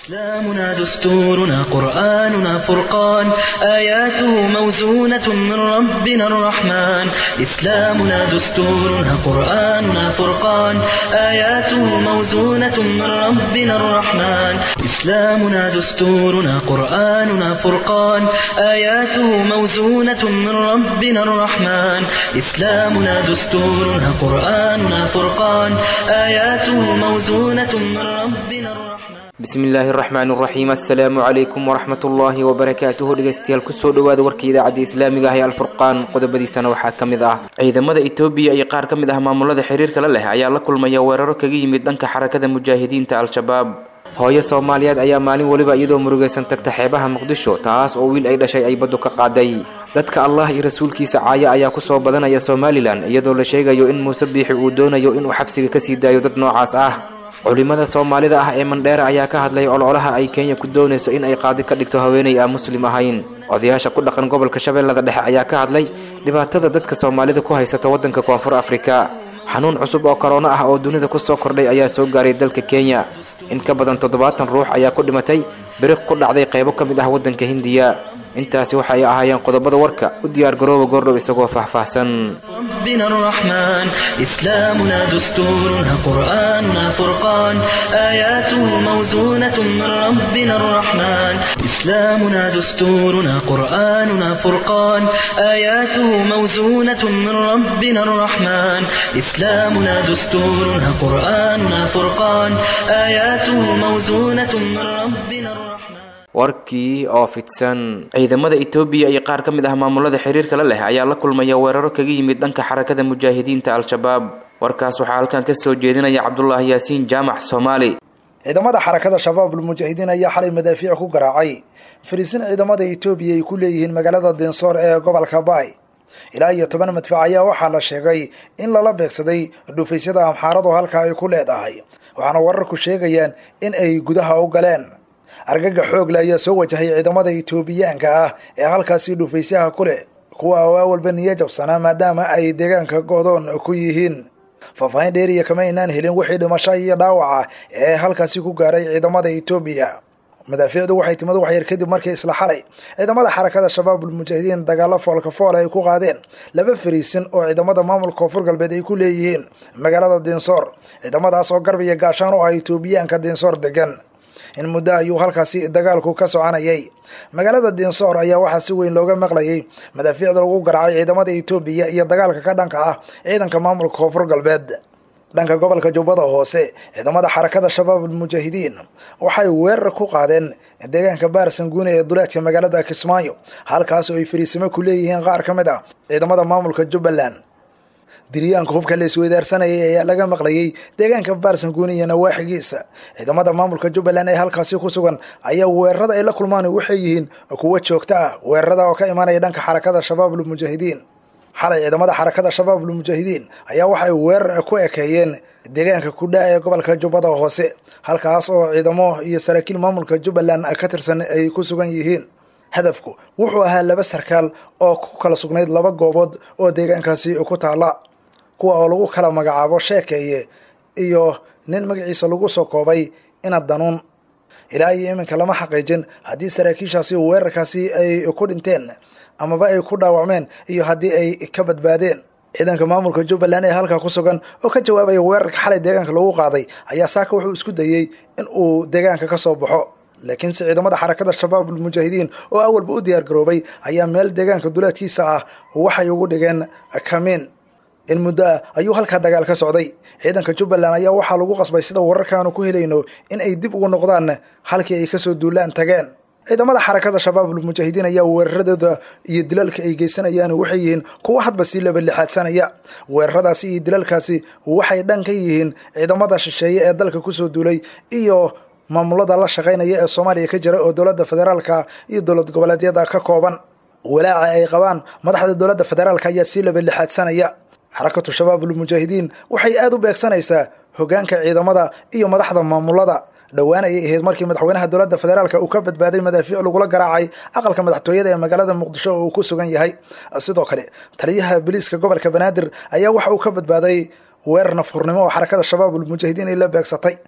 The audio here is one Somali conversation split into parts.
إسلامنا دستورنا قرآننا فرقان آياته موزونة من ربنا الرحمن إسلامنا دستورنا قرآننا فرقان آياته موزونة من ربنا الرحمن إسلامنا دستورنا قرآننا فرقان آياته موزونة من ربنا الرحمن إسلامنا دستورنا قرآننا فرقان آياته موزونة من ربنا الرحمن bismillaahi araxmaan araxiim assalaamu calaykum waraxmatullaahi wabarakaatuhu dhegeystayaal kusoo dhawaada warka idaacadda islaamiga ah ee alfurqaan qodobadiisana waxaa ka mid ah ciidamada etoobiya iyo qaar ka mid ah maamulada xiriirka la leh ayaa la kulmaya weeraro kaga yimid dhanka xarakada mujaahidiinta al-shabaab hooyo soomaaliyeed ayaa maalin weliba iyadoo murugaysan tagta xeebaha muqdisho taas oo wiil ay dhashay ay baddu ka qaaday dadka allah iyo rasuulkiisa caaya ayaa kusoo badanaya somalilan iyadoo la sheegayo in muuse biixi uu doonayo inuu xabsiga kasii daayo dad noocaas ah culimada soomaalida ah ee mandheera ayaa ka hadlay ololaha ay kenya ku doonayso in ay qaadi ka dhigto haweeney aan muslim ahayn odayaasha ku dhaqan gobolka shabeellada dhexe ayaa ka hadlay dhibaatada dadka soomaalida ku haysata waddanka koonfur afrika xanuun cusub oo korona ah oo dunida kusoo kordhay ayaa soo gaaray dalka kenya in ka badan toddobaatan ruux ayaa ku dhimatay biriq ku dhacday qaybo ka mid ah waddanka hindiya intaasi waxay ahaayeen qodobada warka u diyaar garooba goordhow isagoo faahfaahsan ربنا الرحمن إسلامنا دستورنا قرآننا فرقان آياته موزونة من ربنا الرحمن إسلامنا دستورنا قرآننا فرقان آياته موزونة من ربنا الرحمن إسلامنا دستورنا قرآننا فرقان آياته موزونة من ربنا الرحمن warkii oo fidsan ciidamada etoobiya iyo qaar ka mid ah maamulada xiriirka la leh ayaa la kulmaya weeraro kaga yimid dhanka xarakada mujaahidiinta al-shabaab warkaas waxaa halkan ka soo jeedinaya cabdulaahi yaasiin jaamac soomaali ciidamada xarakada shabaabul mujaahidiin ayaa xalay madaafiic ku garaacay fariisin ciidamada etoobiya ay ku leeyihiin magaalada dinsoor ee gobolka baay ilaa iyo toban madfac ayaa waxaa la sheegay in lala beegsaday dhufaysyada amxaaradu halka ay ku leedahay waxaana wararku sheegayaan in ay gudaha u galeen argaga xoogle ayaa soo wajahay ciidamada etoobiyaanka ah ee halkaasi dhufaysaha ku leh kuwa oo awalba niyo jabsanaa maadaama ay deegaanka go'doon ku yihiin faahfaahin dheeriya kama aynaan helin wixii dhimasho iyo dhaawaca ee halkaasi ku gaaray ciidamada etoobiya madaafiicdu waxay timid waxyar kadib markii isla xalay ciidamada xarakada shabaabul mujaahidiin dagaalo foolka fool ay ku qaadeen laba fariisin oo ciidamada maamulka koonfur galbeed ay ku leeyihiin magaalada dinsoor ciidamadaas oo garb iyo gaashaan u ah etoobiyaanka dinsoor degan in muddo ayuu halkaasi dagaalku ka soconayay magaalada dinsoor ayaa waxaa si weyn looga maqlayay madaafiicda lagu garaacay ciidamada etoobiya iyo dagaalka ka dhanka ah ciidanka maamulka koonfur galbeed dhanka gobolka jubbada hoose ciidamada xarakada shabaabul mujaahidiin waxay weerar ku qaadeen deegaanka baarsanguune ee duleedka magaalada kismaayo halkaas oo ay fariisimo ku leeyihiin qaar ka mid ah ciidamada maamulka jubbaland diryaanka hubka la isweydaarsanayay ayaa laga maqlayay deegaanka baarsanguune iyo nawaaxigiisa ciidamada maamulka jubbaland ee halkaasi ku sugan ayaa weerarada ay la kulmaan waxay yihiin kuwo joogto ah weerarada oo ka imaanaya dhanka xarakada shabaabul mujaahidiin xalay ciidamada xarakada shabaabul mujaahidiin ayaa waxay weerar ku ekeeyeen deegaanka kudha ee gobolka jubbada hoose halkaas oo ciidamo iyo saraakiil maamulka jubbaland ka tirsan ay ku sugan yihiin hadafku wuxuu ahaa laba sarkaal oo ku kala sugnayd laba goobood oo deegaankaasi ku taala kuwa oo lagu kala magacaabo sheekeeye iyo nin magaciisa lagu soo koobay ina danuun ilaa iyo iminka lama xaqiijin haddii saraakiishaasi weerarkaasi ay ku dhinteen amaba ay ku dhaawacmeen iyo haddii ay ka badbaadeen ciidanka maamulka jubbaland ee halkaa ku sugan oo ka jawaabaya weerarka xalay deegaanka lagu qaaday ayaa saaka wuxuu isku dayey in uu deegaanka ka soo baxo laakiinse ciidamada xarakada shabaabul mujaahidiin oo awalba u diyaar garoobay ayaa meel deegaanka duleedkiisa ah waxay ugu dhigeen kamiin in muddo ah ayuu halkaa dagaal ka socday ciidanka jubbaland ayaa waxaa lagu qasbay sida wararkaanu ku helayno in ay dib ugu noqdaan halkii ay kasoo duulaan tageen ciidamada xarakada shabaabul mujaahidiin ayaa weeraradooda iyo dilalka ay geysanayaan waxay yihiin kuwo hadba sii labalixaadsanaya weeraradaasi iyo dilalkaasi waxay dhan ka yihiin ciidamada shisheeye ee dalka kusoo duulay iyo maamulada la shaqaynaya ee soomaaliya ka jira oo dowladda federaalka iyo dowlad goboleedyada ka kooban walaaca ay qabaan madaxda dowladda federaalka ayaa sii labalixaadsanaya xarakatu shabaabul mujaahidiin waxay aada u beegsanaysaa hogaanka ciidamada iyo madaxda maamulada dhowaan ayay ahayd markii madaxweynaha dowladda federaalka uu ka badbaaday madaafiic lagula garaacay aqalka madaxtooyada ee magaalada muqdisho oo uu ku sugan yahay sidoo kale taliyaha biliiska gobolka banaadir ayaa waxa uu ka badbaaday weerar nafhurnimo oo xarakada shabaabul mujaahidiin ay la beegsatay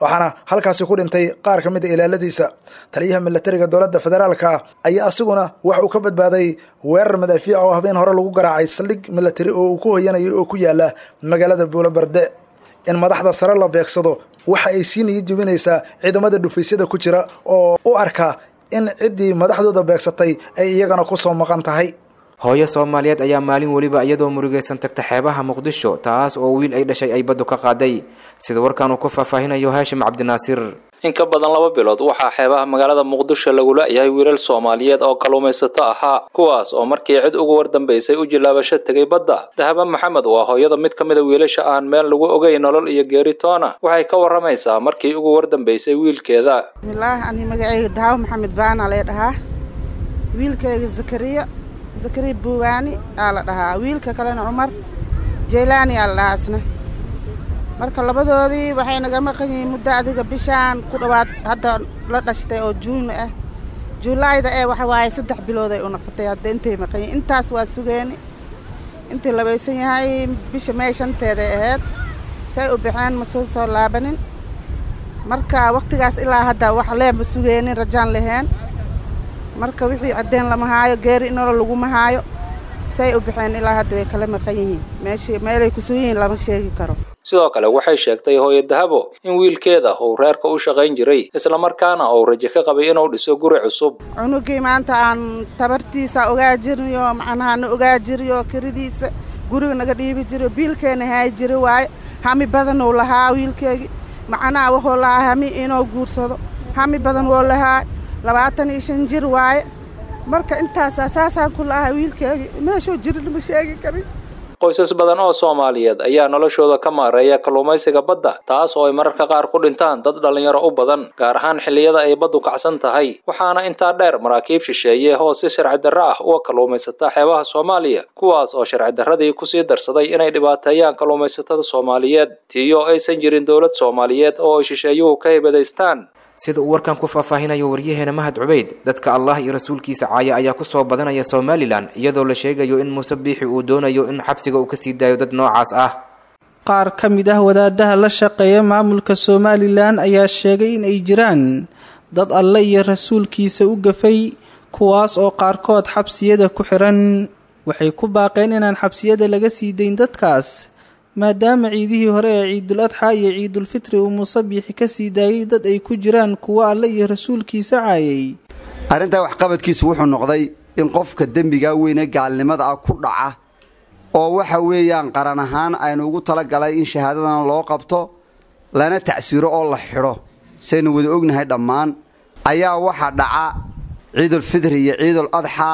waxaana halkaasi ku dhintay qaar ka mid a ilaaladiisa taliyaha milatariga dowladda federaalka ah ayaa asiguna wax uu ka badbaaday weerar madaafiic oo habeen hore lagu garaacay saldhig milatari oo uu ku hoyanayay oo ku yaala magaalada buulobarde in madaxda sare la beegsado waxa ay sii niyi jebinaysaa ciidamada dhufaysyada ku jira oo u arka in ciddii madaxdooda beegsatay ay iyagana ku soo maqan tahay hooyo soomaaliyeed ayaa maalin weliba iyadoo murugaysan tagta xeebaha muqdisho taas oo wiil ay dhashay ay baddu ka qaaday sida warkan uu ku faahfaahinayo haashim cabdinaasir in ka badan laba bilood waxaa xeebaha magaalada muqdisho lagu la-yahay wiilal soomaaliyeed oo kalluumaysato ahaa kuwaas oo markii cid ugu wardambaysay u jilaabasho tegay badda dahaba maxamed waa hooyada mid ka mida wiilasha aan meel lagu ogay nolol iyo geeritoona waxay ka waramaysaa markii ugu wardambaysay wiilkeeda bismillaah ani magacayga daawo maxamed baana lee dhahaa wiilkayga zakariya zakariya buuwaani aa la dhahaa wiilka kalena cumar jaylaani aa la dhahaa isna marka labadoodii waxay naga maqan yihiin muddo adiga bishaan ku dhowaad hadda la dhashtay oo juun ah juulaayda ee waxa waaye saddex bilood ay u noqotay hadda intay maqan yihiin intaas waa sugeeni intii labaysan yahay bisha mee shanteeday ahayd say u baxeen ma soo soo laabanin marka wakhtigaas ilaa hadda wax lee ma sugeenin rajaan laheen marka wixii caddeen lama haayo geeri inolo laguma haayo say u baxeen ilaa hadda way kala maqan yihiin meeshii meelay ku sugan yihiin lama sheegi karo sidoo kale waxay sheegtay hooyo dahabo in wiilkeeda uu reerka u shaqayn jiray islamarkaana uu rajo ka qabay inuu dhiso guri cusub cunugii maanta aan tabartiisa ogaa jirniyo macnaha na ogaa jiriyo kiridiisa guriga naga dhiibi jiriyo biilkeena haay jiri waaye hami badan uu lahaa wiilkeegii macnaha wuxuu lahaa hami inuu guursado hami badan wuu lahaa labaatan iyo shan jir waaye marka intaasaa saasaan ku lahaa wiilkeegii meeshuu jirin ma sheegi karin qoysas badan oo soomaaliyeed ayaa noloshooda ka maareeya kalluumaysiga badda taas oo ay mararka qaar ku dhintaan dad dhallinyaro u badan gaar ahaan xilliyada ay baddu kacsan tahay waxaana intaa dheer maraakiib shisheeye oo si sharci darro ah uga kalluumaysata xeebaha soomaaliya kuwaas oo sharci darradii kusii darsaday inay dhibaateeyaan kalluumaysatada soomaaliyeed tiyo aysan jirin dowlad soomaaliyeed oo ay shisheeyuhu ka hibadaystaan sida uu warkan ku faahfaahinayo waryaheena mahad cubeyd dadka allah iyo rasuulkiisa caaya ayaa ku soo badanaya somalilan iyadoo la sheegayo in muuse biixi uu doonayo in xabsiga uu kasii daayo dad noocaas ah qaar ka mid ah wadaadaha la shaqeeya maamulka somalilan ayaa sheegay in ay jiraan dad alle iyo rasuulkiisa u gafay kuwaas oo qaarkood xabsiyada ku xiran waxay ku baaqeen inaan xabsiyada laga sii dayn dadkaas maadaama ciidihii hore ee ciidul adxa iyo ciidulfitri uu muuse biixi ka sii daayay dad ay ku jiraan kuwo alle iyo rasuulkiisa caayay arrintaa waxqabadkiisu wuxuu noqday in qofka dembigaa weynee gaalnimada ah ku dhaca oo waxa weeyaan qaran ahaan aynu ugu talagalay in shahaadadana loo qabto lana tacsiiro oo la xidho saynu wada ognahay dhammaan ayaa waxa dhaca ciidulfitri iyo ciidul adxa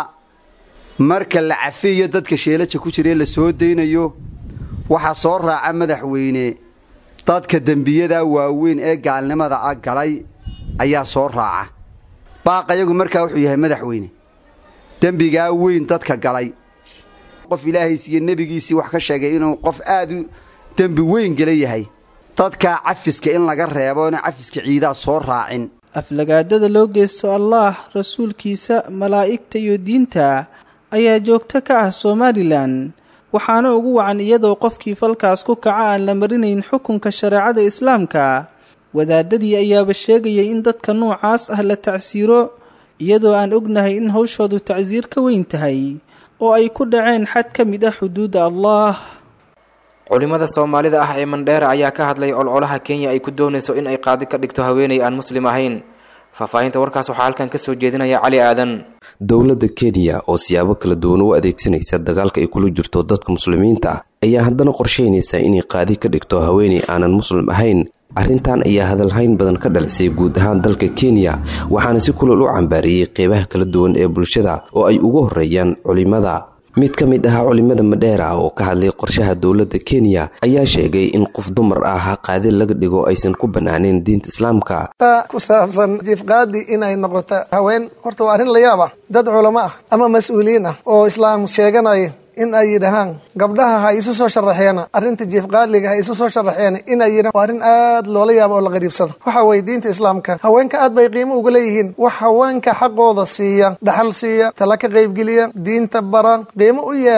marka la cafiyo dadka sheelaja ku jiraee la soo daynayo waxaa soo raaca madaxweyne dadka dembiyada waaweyn ee gaalnimada ah galay ayaa soo raaca baaqayagu markaa wuxuu yahay madaxweyne dembigaa weyn dadka galay qof ilaahays iyo nebigiisii wax ka sheegay inuu qof aad u dembi weyn gala yahay dadkaa cafiska in laga reebo ina cafiska ciidaa soo raacin aflagaadada loo geysto allaah rasuulkiisa malaa'igta iyo diinta ayaa joogto ka ah somalilan waxaana ugu wacan iyadoo qofkii falkaas ku kaca aan la marinayn xukunka shareecada islaamka wadaadadii ayaaba sheegayay in dadka noocaas ah la tacsiiro iyadoo aan ognahay in hawshoodu tacsiir ka weyn tahay oo ay ku dhaceen xad ka mid ah xuduudda allaah culimada soomaalida ah ee mandheera ayaa ka hadlay olcolaha kenya ay ku doonayso in ay qaadi ka dhigto haweenay aan muslim ahayn faahfaahinta warkaas waxaa halkan kasoo jeedinaya cali aadan dowladda kenya oo siyaabo kala duwan u adeegsanaysa dagaalka ay kula jirto dadka muslimiinta ah ayaa haddana qorsheynaysa inay qaadi ka dhigto haweenay aanan muslim ahayn arrintan ayaa hadalhayn badan ka dhalisay guud ahaan dalka kenya waxaana si kulal u cambaariyey qeybaha kala duwan ee bulshada oo ay ugu horeeyaan culimada mid ka mid ah culimada madheera oo ka hadlay qorshaha dowladda kenya ayaa sheegay in qof dumar ah qaadi laga dhigo aysan ku banaanayn diinta islaamka ku saabsan jiifqaadi inay noqoto haween horta waa arrin la yaab ah dad culamo ah ama mas-uuliyiin ah oo islaam sheeganaya in ay yidhahaan gabdhaha ha isu soo sharaxeena arrinta jiifqaadliga ha isu soo sharaxeena inay yidhahan waa arrin aad loola yaabo oo la qariibsado waxa weye diinta islaamka haweenka aad bay qiimo uga leeyihiin wax haweenka xaqooda siiya dhaxal siiya tala ka qaybgeliya diinta bara qiimo u yeelan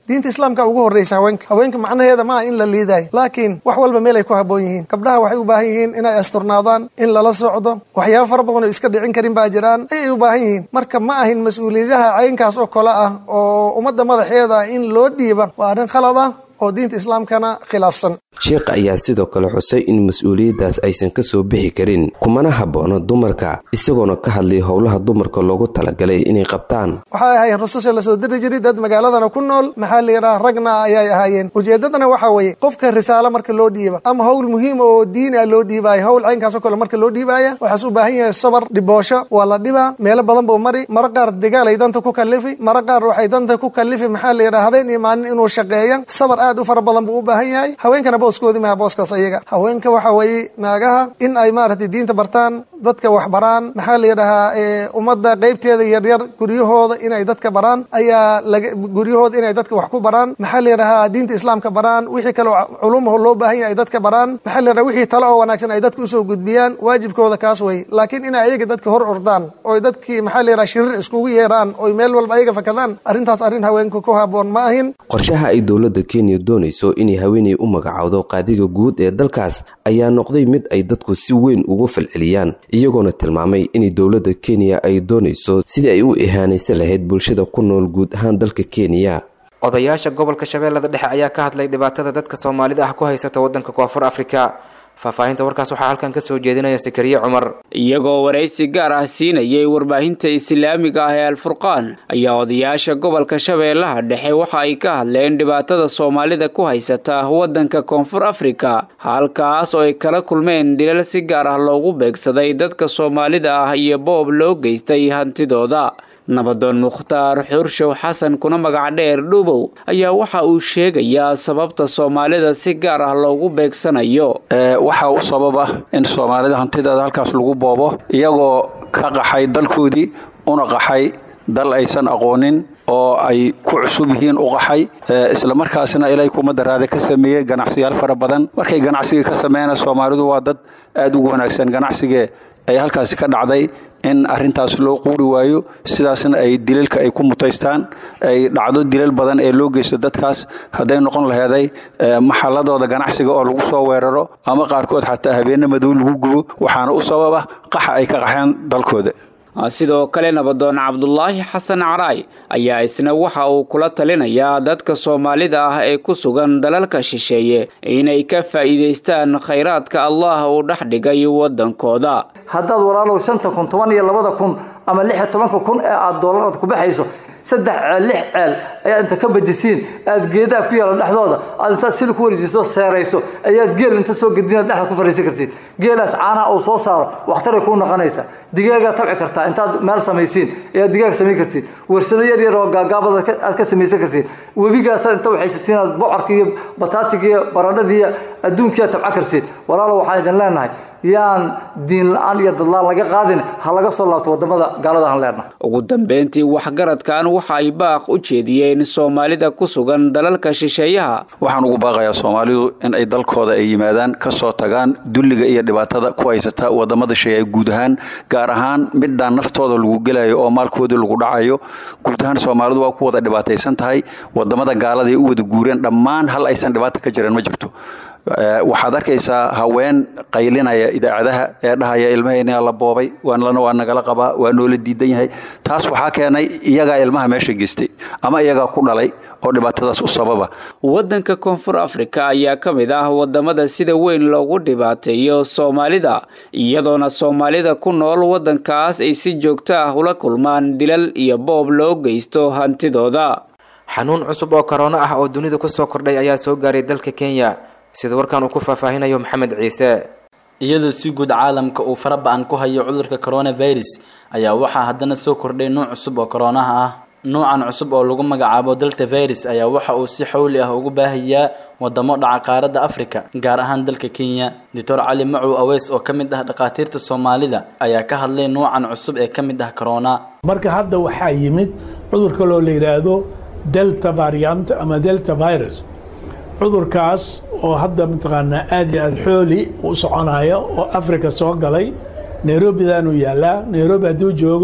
diinta islaamka ugu horreysa haweenka haweenka macnaheeda maaha in la liidayo laakiin wax walba meel ay ku habboon yihiin gabdhaha waxay u baahan yihiin inay asturnaadaan in lala socdo waxyaaba fara badan oo iska dhicin karin baa jiraan ayay u baahan yihiin marka ma ahin mas-uuliyadaha caynkaas oo kale ah oo ummadda madaxeeda in loo dhiiba waa arrin khalad ah oo diinta islaamkana khilaafsan sheekha ayaa sidoo kale xusay in mas-uuliyaddaas aysan ka soo bixi karin kumana habboono dumarka isagoona ka hadlay howlaha dumarka loogu talagalay inay qabtaan waxay ahaayeen rususha lasoo diri jiray dad magaaladana ku nool maxaa la yidhaha ragna ayay ahaayeen ujeeddadana waxaa weeye qofka risaalo marka loo dhiiba ama howl muhiim oo diin ah loo dhiibaayo howl caynkaas oo kale marka loo dhiibaaya waxaas u baahan yahay sabar dhiboosho waa la dhibaa meelo badan buu mari mara qaar dagaal ay danta ku kallifi mara qaar waxay danta ku kallifi maxaa la yidhaha habeen iyo maalin inuu shaqeeya sabar aad u fara badan buu u baahan yahay haweenkana booskoodi maha booskaas ayaga haweenka waxa weeye naagaha in ay maaragtay diinta bartaan dadka wax baraan maxaa la yidhahaa ummadda qeybteeda yaryar guryahooda inay dadka baraan ayaa laga guryahooda inay dadka wax ku baraan maxaa la yidhahaa diinta islaamka baraan wixii kale culumaho loo baahan yahay ay dadka baraan maxaa la yidhaha wixii talo oo wanaagsan ay dadka usoo gudbiyaan waajibkooda kaas wey laakiin inay ayaga dadka hor ordaan oy dadkii maxaa la yidhaha shirir iskugu yeeraan oy meel walba ayaga fakadaan arrintaas arrin haweenka ku habboon ma ahin qorshaha ay dowladda kenya doonayso inay haweeney u magacowdo qaadiga guud ee dalkaas ayaa noqday mid ay dadku si weyn ugu falceliyaan iyagoona tilmaamay inay dowladda kenya ay doonayso sidii ay u ihaanaysan lahayd bulshada ku nool guud ahaan dalka kenya odayaasha gobolka shabeellada dhexe ayaa ka hadlay dhibaatada dadka soomaalida ah ku haysata waddanka koonfur afrika faahfaahinta warkaas waxaa halkan ka soo jeedinaya sakariye cumar iyagoo waraysi gaar ah siinayay warbaahinta islaamiga ah ee alfurqaan ayaa odayaasha gobolka shabeellaha dhexe waxa ay ka hadleen dhibaatada soomaalida ku haysata waddanka koonfur afrika halkaas oo ay kala kulmeen dilal si gaar ah loogu beegsaday dadka soomaalida ah iyo boob loo geystay hantidooda nabadoon mukhtaar xurshow xasan kuna magac dheer dhubow ayaa waxa uu sheegayaa sababta soomaalida si gaar ah loogu beegsanayo waxaa u sababa in soomaalida hantideeda halkaas lagu boobo iyagoo ka qaxay dalkoodii una qaxay dal aysan aqoonin oo ay ku cusub yihiin u qaxay islamarkaasna ilay kumada raade ka sameeyey ganacsiyaal fara badan markay ganacsiga ka sameeyana soomaalidu waa dad aad ugu wanaagsan ganacsigee ay halkaasi ka dhacday in arintaas loo quuri waayo sidaasna ay dilalka ay ku mutaystaan ay dhacdo dilal badan ee loo geysto dadkaas hadday noqon laheeday maxaladooda ganacsiga oo lagu soo weeraro ama qaarkood xataa habeenne madow lagu gubo waxaana u sababa qaxa ay ka qaxeen dalkooda sidoo kale nabadoon cabdulaahi xasan caraay ayaa isna waxa uu kula talinayaa dadka soomaalida ah ee ku sugan dalalka shisheeye inay ka faa'iidaystaan khayraadka allah uu dhex dhigay waddankooda haddaad walaalow shanta kun toban iyo labada kun ama lix iyo tobanka kun ee aada doolaraad ku baxayso saddex ceel lix ceel ayaa inta ka bajisiin aad geedaha ku yaala dhexdooda aad intaad sili ku wareejiso seerayso ayaad geel inta soo gedinaad dhexda ku fariisan kartiin geelaas caanaha uu soo saaro wakhtaray kuu noqonaysa digaagaa tabci kartaa intaad meel samaysiin ayaad digaag samayn kartiin warsado yar yar oo gaagaabada aad ka samaysan kartiin webigaasaad inta waxaysatiin aad bocorka iyo bataatiga iyo baradhadii iyo adduunkiiaad tabca kartiin walaalo waxaan idin leenahay yaan diin la-aan iyo dadlaan laga qaadin ha laga soo laabto wadamada gaalada aan leenahay ugu dambeyntii waxgaradkan waxa ay baaq u jeediyeen soomaalida ku sugan dalalka shisheeyaha waxaan ugu baaqayaa soomaalidu in ay dalkooda ay yimaadaan ka soo tagaan dulliga iyo dhibaatada ku haysata wadamada shisheeye guud ahaan gaar ahaan midaan naftooda lagu gelayo oo maalkoodii lagu dhacayo guud ahaan soomaalidu waa ku wada dhibaataysan tahay wadamada gaalada ay u wada guureen dhammaan hal aysan dhibaata ka jiran ma jirto waxaad arkaysaa haween qaylinaya idaacadaha ee dhahaya ilmahayna la boobay waanlana waa nagala qabaa waa noola diidan yahay taas waxaa keenay iyagaa ilmaha meesha geystay ama iyagaa ku dhalay oo dhibaatadaas u sababa waddanka koonfur afrika ayaa ka mid ah wadamada sida weyn loogu dhibaateeyo soomaalida iyadoona soomaalida ku nool waddankaas ay si joogto ah ula kulmaan dilal iyo boob loo geysto hantidooda xanuun cusub oo korona ah oo dunida kusoo kordhay ayaa soo gaaray dalka kenya sida warkan uu ku faahfaahinayo maxamed ciise iyadoo si guud caalamka uu fara ba-an ku hayo cudurka coronavirus ayaa waxaa haddana soo kordhay nuuc cusub oo koronaha ah nuucan cusub oo lagu magacaabo delta virus ayaa waxa uu si xawli ah ugu baahayaa wadamo dhaca qaaradda africa gaar ahaan dalka kenya doctor cali macow aweys oo ka mid ah dhakhaatiirta soomaalida ayaa ka hadlay nuucan cusub ee ka mid ah corona marka hadda waxaa yimid cudurka loo la yidhaahdo delta variant ama delta virus cudurkaas oo hadda mataqaanaa aada iyo aada xooli u soconaya oo africa soo galay nairobidaanuu yaallaa nairobi hadduu joogo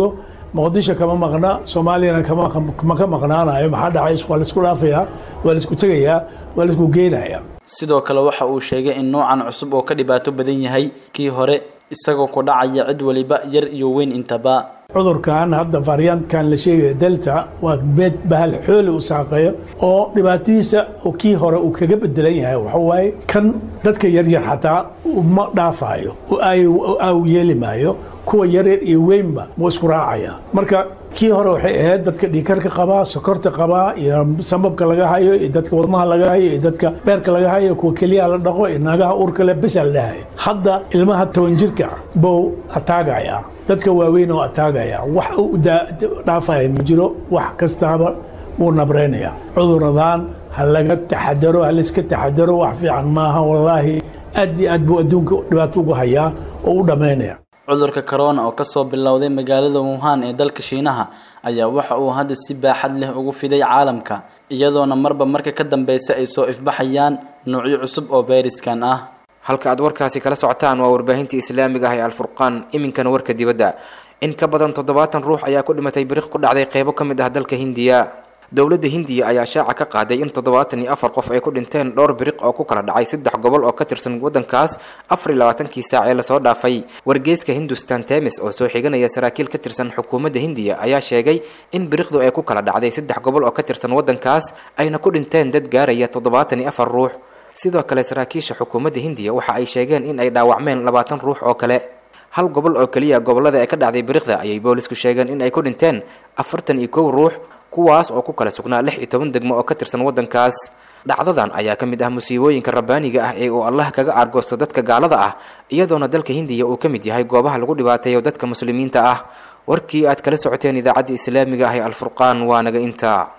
muqdisho kama maqna soomaaliyana kama ka maqnaanayo maxaa dhacay waa laisku dhaafayaa waa laisku tegayaa waa laisku geenayaa sidoo kale waxa uu sheegay in noocan cusub oo ka dhibaato badan yahay kii hore isagoo ku dhacaya cid waliba yar iyo weyn intaba cudurkan hadda variantkan la sheegaya delta waa meed bahal xooli u saaqeeyo oo dhibaatadiisa kii hore uu kaga bedelan yahay waxa waaye kan dadka yaryar xataa ma dhaafaayo au yeeli maayo kuwa yaryar iyo weynba wuu isku raacaya marka kii hore waxay ahayd dadka dhiikarka qabaa sokorta qabaa iyo sambabka laga hayo iyo dadka wadmaha laga hayo iyo dadka beerka laga hayo kuwa keliyaha la dhaqo iyo naagaha uurka le besa la dhahayo hadda ilmaha toban jirka bou ataagaya dadka waaweyn oo ataagaya wax u dhaafaya ma jiro wax kastaaba wuu nabreynaya cuduradan ha laga taxadaro ha layska taxadaro wax fiican maaha wallaahi aad iyo aad buu adduunka dhibaato ugu hayaa oo u dhammaynaya cudurka corona oo kasoo bilowday magaalada wuhan ee dalka shiinaha ayaa waxa uu hadda si baaxad leh ugu fiday caalamka iyadoona marba marka ka dambeysa ay soo ifbaxayaan noocyo cusub oo fayriskan ah halka aad warkaasi kala socotaan waa warbaahinta islaamiga ah ee alfurqaan iminkana warka dibadda in ka badan toddobaatan ruux ayaa ku dhimatay biriq ku dhacday qeybo ka mid ah dalka hindiya dowladda hindiya ayaa shaaca ka qaaday in toddobaatan iyo afar qof ay ku dhinteen dhowr biriq oo ku kala dhacay saddex gobol oo ka tirsan waddankaas afar iyo labaatankii saac ee lasoo dhaafay wargeyska hindustan temis oo soo xiganaya saraakiil ka tirsan xukuumadda hindiya ayaa sheegay in biriqdu ay ku kala dhacday saddex gobol oo ka tirsan waddankaas ayna ku dhinteen dad gaaraya toddobaatan iyo afar ruux sidoo kale saraakiisha xukuumadda hindiya waxa ay sheegeen in ay dhaawacmeen labaatan ruux oo kale hal gobol oo keliya gobollada ay ka dhacday biriqda ayay boolisku sheegeen in ay ku dhinteen afartan iyo kow ruux kuwaas oo ku kala sugnaa lix iyo toban degmo oo ka tirsan waddankaas dhacdadan ayaa ka mid ah musiibooyinka rabbaaniga ah ee uu allah kaga aargoosto dadka gaalada ah iyadoona dalka hindiya uu ka mid yahay goobaha lagu dhibaateeyo dadka muslimiinta ah warkii aad kala socoteen idaacadda islaamiga ah ee alfurqaan waa naga intaa